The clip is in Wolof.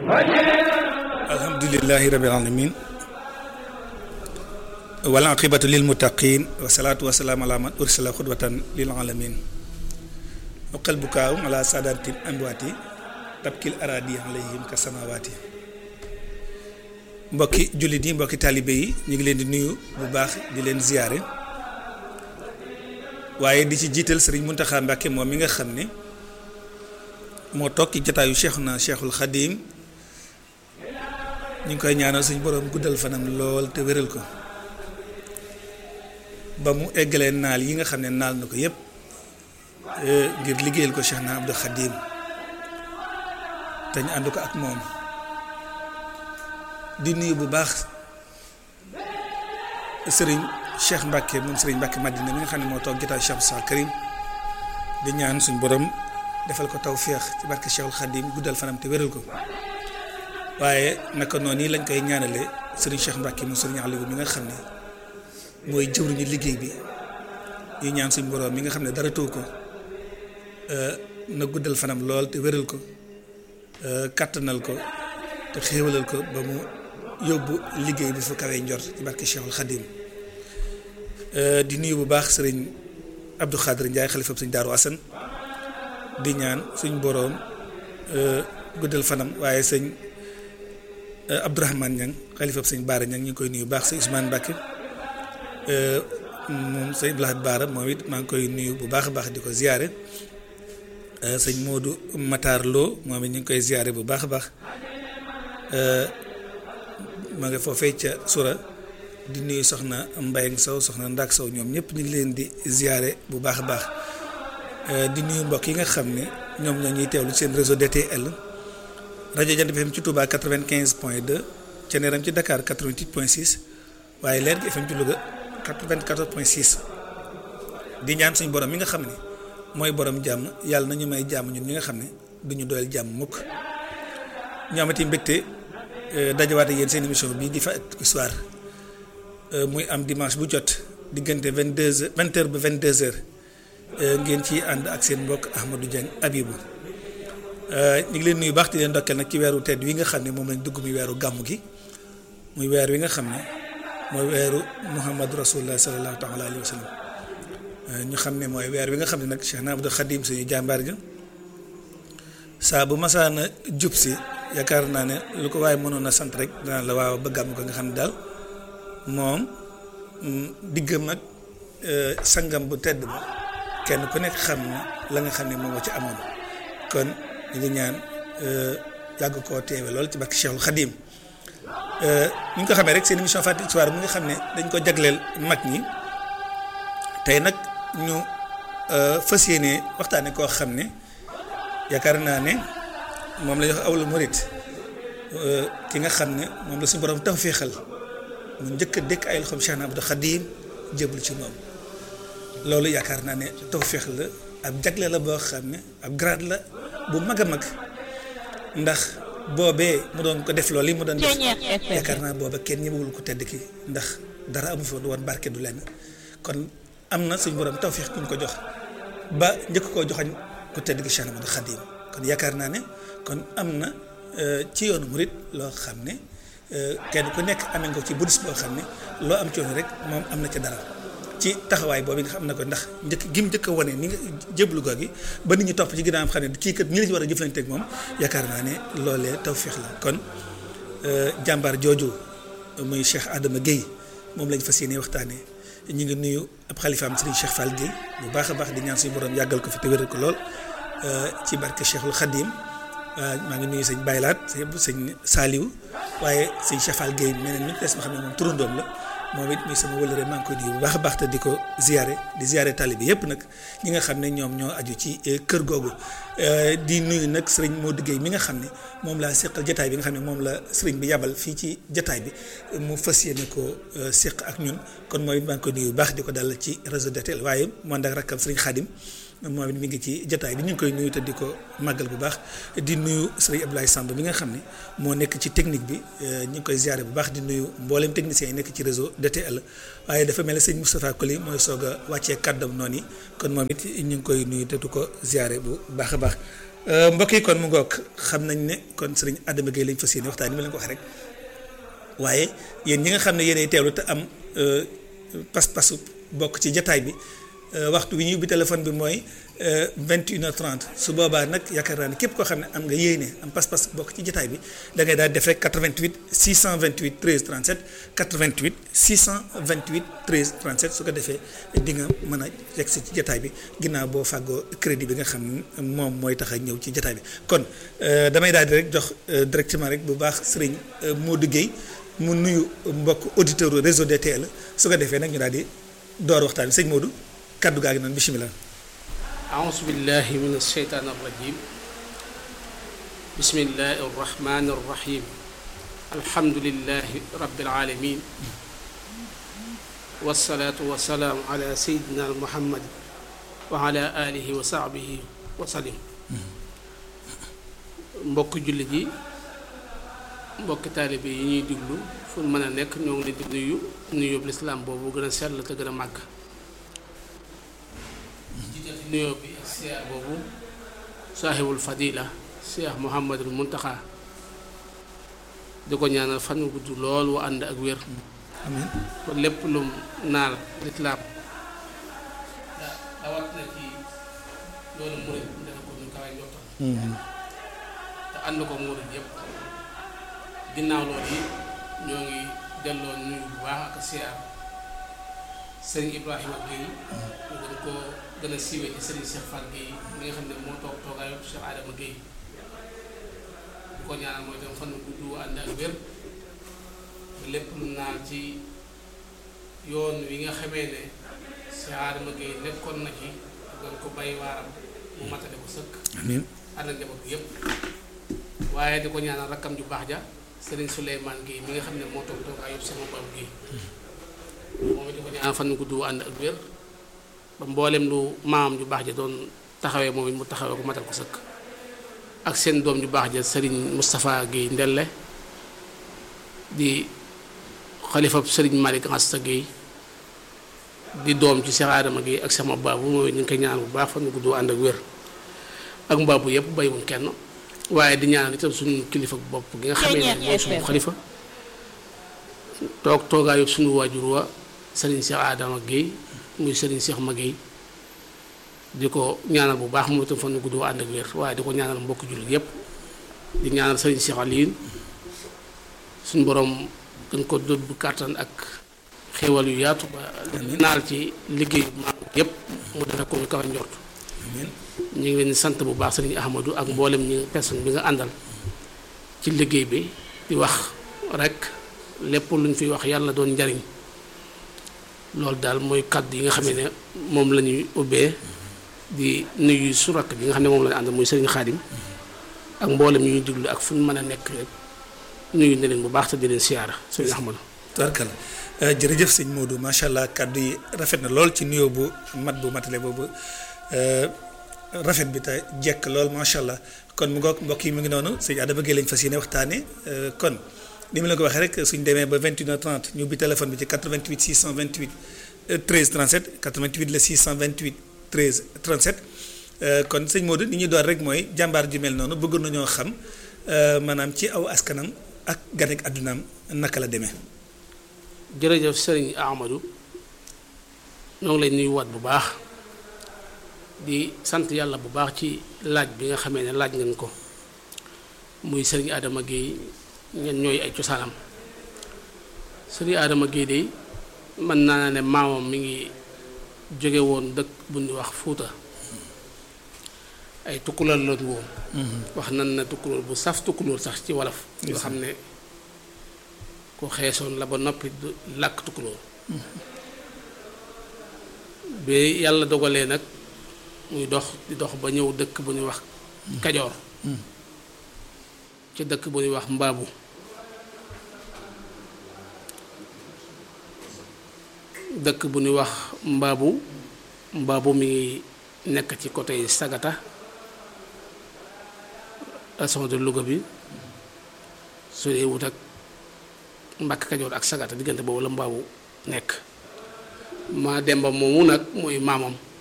alhamdulilahi rabil alamin wal aqibatu lil muttaqin wa salaatu wa salaam ala man ursila xudwatan lil alamin waqal bukaaw ala saadatin amwaati tabkil aradi alayhim ka samawaati mbokki jullit yi mbokki taalibe yi ñu ngi leen di nuyu bu baax di leen ziyaare waaye di ci jiital sëriñ Muntaxa Mbàkke moom mi nga xam ne moo toog ci jataayu Cheikhuna Cheikhul Xadim ñu ngi koy ñaanal suñu boroom guddal fanam lool te wéral ko ba mu eggalee naal yi nga xam ne naal na ko yépp ngir liggéeyal ko Cheikhna Abdou Xadim te ñu ànd ko ak moom di nuyu bu baax sëriñ Cheikh Mbacke moom sëriñ Mbacke Madina mi nga xam ne moo toog jotaay Cheikh Sall Karim di ñaan suñ borom defal ko tawféex ci barke Cheikhul Khadim guddal fanam te wéral ko waaye naka noonu yi lañ koy ñaanale sëriñ Cheikh Mbacke moom sëriñ Aliou mi nga xam ne mooy jëwriñu liggéey bi ñu ñaan suñ borom mi nga xam ne dara tëw ko na guddal fanam lool te wéral ko kattanal ko te xéewalal ko ba mu yóbbu liggéey bi fu kawee njor ci barke Cheikhul Khadim di nuyu bu baax sëriñ Abdou Khadir Ndiaye xalifab sëñ Daaru Asan di ñaan suñ boroom guddal fanam waaye sëñ Abdourahmane Niang xalifab sëñ Baara Niang ñu ngi koy nuyu bu baax sëñ Ousmane Mbacke moom sëñ Blahat Baara moom it maa ngi koy nuyu bu baax a baax di ko ziyaare sëñ Modou Matar Lo moom it ñu ngi koy ziyaare bu baax a baax ma nga foofee ca sura di nuyu soxna Mbayang Sow soxna Ndak Sow ñoom ñëpp ñu ngi leen di ziyaare bu baax a baax di nuyu mbokk yi nga xam ne ñoom ñoo ñuy teewlu seen réseau DTL rajo Jant bi FM ci Touba 95 point 2 ca Neeram ci Dakar 88 point 6 waaye Leer gi FM ci Louga 94 point 6 di ñaan suñu borom mi nga xam ne mooy borom jàmm yàlla na ñu may jàmm ñun ñi nga xam ne du ñu doyal jàmm mukk ñu amati mbégte dajawaat ak yéen seen émission bii di Fàttaliku Histoire muy am dimanche bu jot diggante vingt deux heures vingt heures ba vingt deux heures ngeen ciy ànd ak seen mbokk Ahmadou Dieng Abibou ñu ngi leen nuyu baax di leen ndokkeel nag ci weeru tedd wi nga xam ne moom lañ dugg muy weeru gàmmu gi muy weer wi nga xam ne mooy weeru Muhammadu Rasulullah sallallahu taala alayhi wa sallam ñu xam ne mooy weer wi nga xam ne nag Cheikh Abdou Khadim suñu jàmbaar ja saa bu masaana jub si yaakaar naa ne lu ko waaye mënoon a sant rek danaan la waaw ba gàmm ko nga xam ne daal moom diggam ak sangam bu tedd ba kenn ku nekk xam na la nga xam ne moom moo ci amoon kon ñu ngi ñaan yàgg koo teewe lool ci barke Cheikhul Khadim ñu ngi ko xamee rek seen émission Fàttaliku Histoire mi nga xam ne dañ ko jagleel mag ñi tey nag ñu fas yéene waxtaane koo xam ne yaakaar naa ne moom la ñuy wax awlu murit ki nga xam ne moom la suñu borom tawféexal mu njëkk a dëkk ay loxoom Cheikh Abdou Khadim jébul ci moom loolu yaakaar naa ne tawféex la ab jagle la boo xam ne ab grade la bu mag a mag ndax boobee mu doon ko def loolu yi mu doon def yaakaar naa booba kenn ñëwul ko tedd ki ndax dara amu fi woon barke du lenn kon am na suñu borom tawféex ku ñu ko jox ba njëkk koo joxañ ku tedd ki Cheikh Abdou Khadim kon yaakaar naa ne kon am na ci yoonu murit loo xam ne kenn ku nekk amee nga ci budus boo xam ne loo am coono rek moom am na ca dara ci taxawaay boobu nga xam ne ko ndax njëkk gim njëkk a wane ni nga jéblu goo gi ba nit ñi topp ci ginnaaw xam ne kii kat ñi la ci war a jëflante ak moom yaakaar naa ne loolee tawféex la kon jàmbaar jooju muy Cheikh Adama Guèye moom lañ fas yéene waxtaanee ñu ngi nuyu ab xalifaam Serigne Cheikh Fall Guèye bu baax a baax di ñaan suñu borom yàggal ko fi te wéral ko lool ci barke Cheikhul Khadim maa ngi nuyu sëñ Baylaat sëñ Saliou waaye sëñ Cheikh Fall Guèye meneen mi des ma xam ne moom turandoom la moom it muy sama wëlëre maa ngi koy nuyu bu baax a baax te di ko ziare di ziare tali bi yëpp nag ñi nga xam ne ñoom ñoo aju ci kër googu di nuyu nag sëriñ Modou Guèye mi nga xam ne moom laa seqal jataay bi nga xam ne moom la sëriñ bi yabal fii ci jataay bi mu fas yéene ko seq ak ñun kon mooy maa ngi koy nuyu bu baax di ko dalal ci réseau DTL waaye moo ndak rakkam sëriñ Khadim moom it mi ngi ci jataay bi ñu ngi koy nuyu te di ko màggal bu baax di nuyu sëriñ Abdoulaye Samb mi nga xam ne moo nekk ci technique bi ñu ngi koy ziare bu baax di nuyu mboolem techniciens yi nekk ci réseau DTL waaye dafa mel ne sëñ Moustapha Koli mooy soog a wàccee kàddam noonu yi kon moom it ñu ngi koy nuyu te du ko ziare bu baax a baax mbokk yi kon mu ngoog xam nañ ne kon sëriñ Adama Gueye lañ fas yéene waxtaan ni ma leen ko waxee rek waaye yéen ñi nga xam ne yéenay teewlu te am pas-pasu bokk ci jataay bi waxtu wi ñuy ubbi téléphone bi mooy vingt une heure trente su boobaa nag yaakaar naa ne képp koo xam ne am nga yéene am pas-pas bokk ci jataay bi da ngay daal def rek 88 628 13 37 88 628 13 37 su ko defee di nga mën a yegg si ci jataay bi ginnaaw boo fàggoo crédit bi nga xam ne moom mooy tax a ñëw ci jataay bi kon damay daal di rek jox directement rek bu baax sëriñ Modou Guèye mu nuyu mbokk auditeur réseau DTL su ko defee nag ñu daal di door waxtaan bi sëñ Modou kaddu gaa ngi noonu bisimilah. أعوذ بالله من الشيطان الرجيم بسم الله الرحمن الرحيم الحمد لله رب العالمين والصلاة والسلام على سيدنا محمد وعلى آله وصحبه وسلم mbokk jullit yi mbokki taalibe yi ñuy diglu fu mën a nekk ñoo ngi leen di nuyu nuyu lislaam boobu gën a sell te gën a màgg jiitati nuyoo bi ak siyaar boobu saahibul fadila cheikh muhammadul muntaxa di ko ñaanal fan wu gudd lool wu ànd ak wér amiin ba lépp lum naal lislaam dawat na ci loolu murit dana ko ñu kawe njottam te ànd ko murit yépp ginnaaw loolu yi ñoo ngi delloo nuyu bu baax ak siyaar sëriñ Ibrahima Guèye ñu gën koo gën a siiwee ci sëriñ Cheikh Fall Guèye mi nga xam ne moo toog toogaayu Cheikh Adama Guèye bu ko ñaanal mooy tam fan gudd wu ànd ak wér ba lépp lu naan ci yoon wi nga xamee ne Cheikh Adama Guèye nekkoon na ci doon ko bay waaram mu matale ko sëkk amiin ànd ak njaboot bi yépp waaye di ko ñaanal rakkam ju baax ja sëriñ Souleymane Guèye mi nga xam ne moo toog toogaayu sama bab Guèye moom it di ko ñaanal fan gudd wu ànd ak wér ba mboolem lu maamam ju baax ja doon taxawee moom it mu taxawee ko matal ko sëkk ak seen doom ju baax ja sëriñ Moustapha Guèye Ndelle di xalifab sëriñ Malick Asta Guèye di doom ci Cheikh Adama Guèye ak sama baabu moom it ñu ngi koy ñaanal bu baax fan gudd wu ànd ak wér ak mbaabu yëpp bayiwuñ kenn waaye di ñaanal itam suñu kilifa bopp gi nga xamee ne mooy suñu xalifa toog toogaayu suñu waajur wa sëriñ Cheikh Adama Guèye muy sëriñ Cheikh Ma Guèye di ko ñaanal bu baax moom itam fan gudd wa ànd ak wér waaye di ko ñaanal mbokk jullit yépp di ñaanal sëriñ Cheikh Aliin suñu borom gën ko dod bu kàttan ak xéewal yu yaatu ba naal ci liggéeyu maam yépp mu defe ko ñu kaw a njort amiin ñu ngi leen di sant bu baax sëriñ Ahmadou ak mboolem ñi personne bi nga àndal ci liggéey bi di wax rek lépp lu ñu fi wax yàlla doon njariñ loolu daal mooy kàddu yi nga xam ne moom la ñuy ubbee di nuyu su rakk bi nga xam ne moom la ñu àndal muy sëriñ Xaadim ak mboolem ñu ñuy diglu ak fu ñu mën a nekk rek nuyu na leen bu baax te di leen siyaara sëriñ Ahmadou tubarkalla jërëjëf sëñ Modou macha allah kàddu yi rafet na lool ci nuyoo bu mat bu matale boobu rafet bi te jekk lool macha allah kon mu ngoog mbokk yi mu ngi noonu sëñ Adama Guèye lañ fas yéene waxtaanee kon ni ma la ko waxee rek suñ demee ba 21h30 ñu ubbi téléphone bi ci 88 628 13 37 88 la 628 13 37 kon sëñ Modou ni ñuy door rek mooy jàmbaar ju mel noonu bëgg nañoo xam maanaam ci aw askanam ak ganek addunaam naka la demee. jërëjëf sëriñ Ahmadou ñoo ngi lay nuyuwaat bu baax di sant yàlla bu baax ci laaj bi nga xamee ne laaj ngeen ko muy sëriñ Adama Guèye ñen ñooy ay cosaanam sëriñ Adama Guèye de mën naa ne maamam mi ngi jóge woon dëkk bu ñuy wax Fuuta ay tukkulóor la woon wax nan na tukkulóor bu saf tukkulóor sax ci wolof yoo xam ne ku xeesoon la ba noppi du làkk tukkulóor bi yàlla dogalee nag muy dox di dox ba ñëw dëkk bu ñuy wax kajoor ci dëkk bu ñuy wax mbaabu dëkk bu ñuy wax mbaabu mbaabu mi ngi nekk ci côté sagata région de Louga bi su dee wut ak Mbàkke Kajoor ak sagata diggante boobu la mbaabu nekk maa demba moomu nag mooy maamam